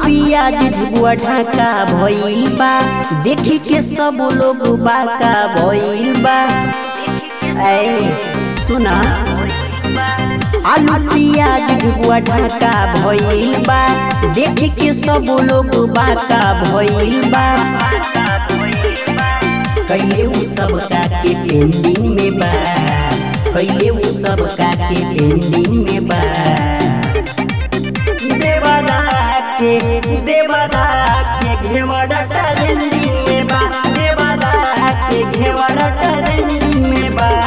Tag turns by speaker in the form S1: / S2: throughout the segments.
S1: पियाज ढुआ ढाका भइल बा देखी के सब लोग बाका भइल बा ऐ सुना आलू पियाज ढुआ ढाका भइल बा देखी के सब लोग बाका भइल बा कैले उ सब का के पेंडिंग में बा कैले उ सब का के पेंडिंग में बा देवदा के देवदा के घेवड़ा ट्रेंडिंग में बा देवदा के घेवड़ा ट्रेंडिंग में बा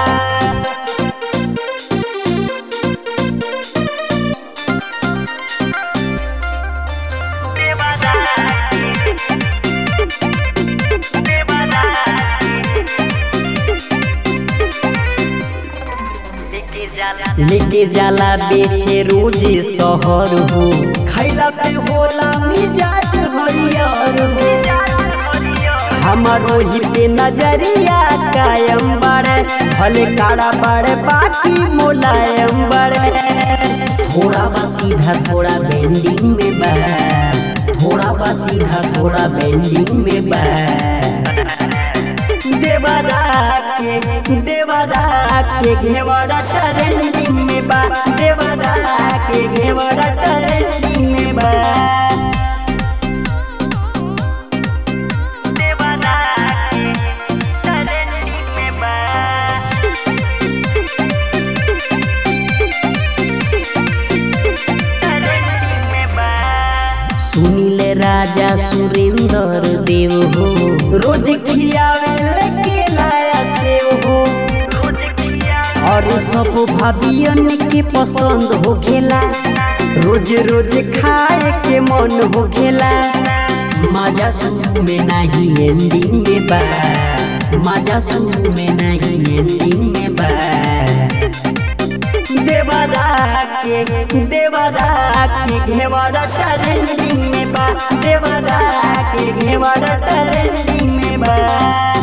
S1: लेके जाला बेचे रोज शहर हो खैला पे होला मिजाज हरियर हो हमारो ही पे नजरिया कायम बड़े भले काड़ा बड़े बाकी मुलायम बड़े थोड़ा बा सीधा थोड़ा बेंडिंग में बा थोड़ा बा सीधा थोड़ा बेंडिंग में बा देवरा के देवरा के घेवड़ा ट्रेंडिंग में बा देवरा के घेवड़ा ट्रेंडिंग में बा देवरा के ट्रेंडिंग में बा सुनील राजा सुरेंद्र देव हो रोज खियावे लेके लाया सेव हो और सब भाभियन के पसंद हो खेला रोज रोज खाए के मन हो खेला मजा शुरू में नहीं एंडिंग में बा मजा शुरू में नहीं एंडिंग में बा देवरा के देवरा के घेवड़ा ट्रेंडिंग में बा देवरा के घेवड़ा ट्रेंडिंग में बा